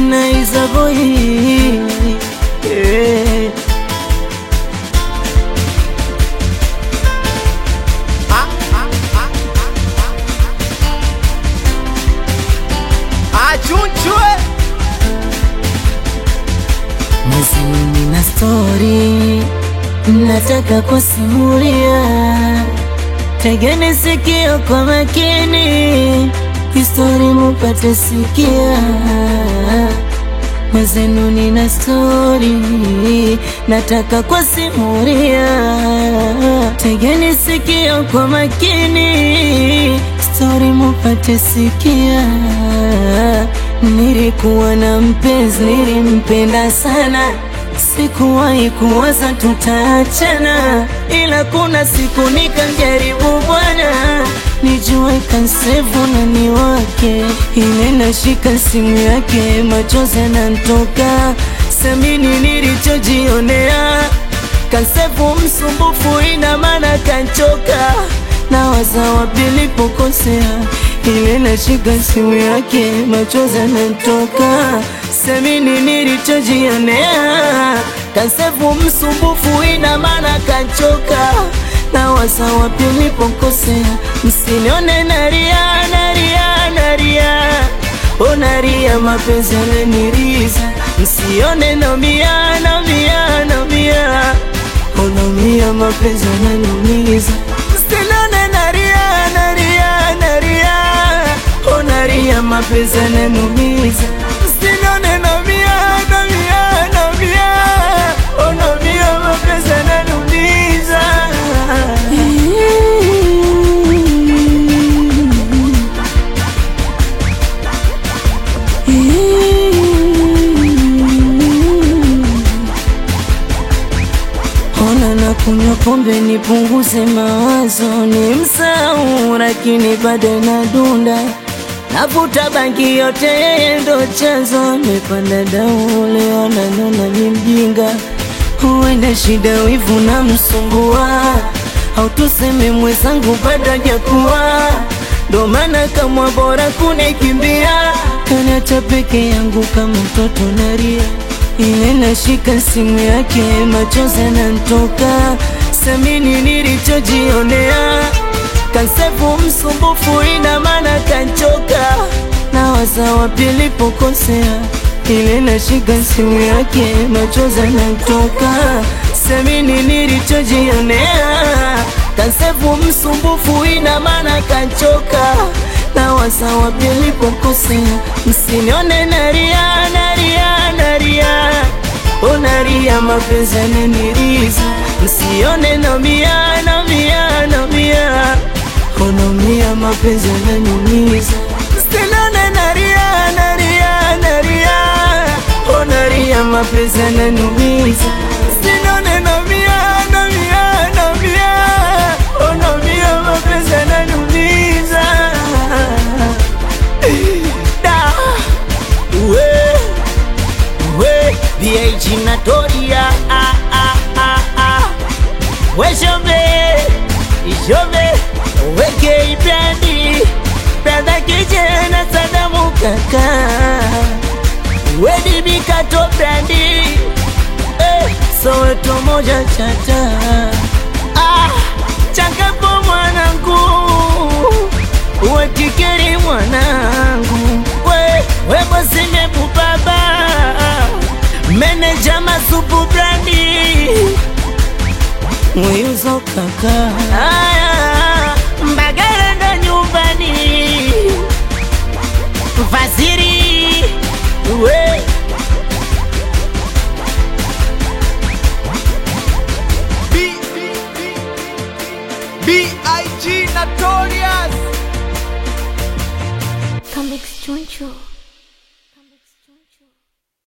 naiza boy yeah. achunchwe Mazini na stori nataka kusimulia, tegeni sikio kwa makini, histori mupate sikia. Mwezenu nina stori nataka kusimulia, tegeni sikio kwa makini, stori mupate sikia. Nilikuwa na mpenzi, nilimpenda sana, sikuwahi kuwaza tutaachana, ila kuna siku nikamjaribu bwana, nijue kansevu nani wake, ile nashika simu yake, machozi yananitoka, samini nilichojionea, kansevu msumbufu, ina maana kanchoka, na waza wapi nilipokosea ile nashika simu yake, machozi yanatoka, semini nilichojionea, kansefu msumbufu, ina maana kachoka, na wasa wapi nilipokosea, msinione nalia, nalia, nalia, o nalia, mapenzi yananiriza, msione naumia, naumia, naumia, o naumia, mapenzi yananiumiza, msinione nalia, nalia, nalia onaria mapenzi yananumiza sinone naumia naumia naumia onaumia mapenzi yananumiza Ona na kunywa pombe nipunguze mawazo, ni msahau, lakini bado nadunda. Navuta bangi yote, yeye ndo chanzo. Nimepanda dau leo, nanona ni mjinga, huenda shida wivu na msumbua, au tuseme mwenzangu bado hajakuwa, ndo maana kamwa bora kunikimbia, kaniacha peke yangu kama mtoto naria ile nashika simu yake, machozi yananitoka, samini nilichojionea, kansefu msumbufu, ina maana kanchoka, na waza wapi nilipokosea, ile nashika simu yake, machozi yananitoka, samini nilichojionea, kansefu msumbufu, ina maana kanchoka, na waza wapi nilipokosea, msinione nalia, nalia, nalia unalia mapenzi yananiriza, msione naumia, naumia, naumia, unaumia mapenzi yananiumiza, msinone nalia, nalia, nalia, unalia mapenzi yananiumiza, msinone naumia, naumia, naumia, unaumia mapenzi yananiumiza da we we VH Natoria ah, ah, ah, ah. we shombe ishombe weke ibrandi brada kijana Sadamu kaka we dibi kato brandi eh, Soweto moja chata ah, changapo mwanangu we kikeri mwanangu we we bosinyebu baba meneja masupu brandi mwiyuzo kaka aya mbagala ndo nyumbani mfasiri we B- B.I.G. Notorious Comics Choncho.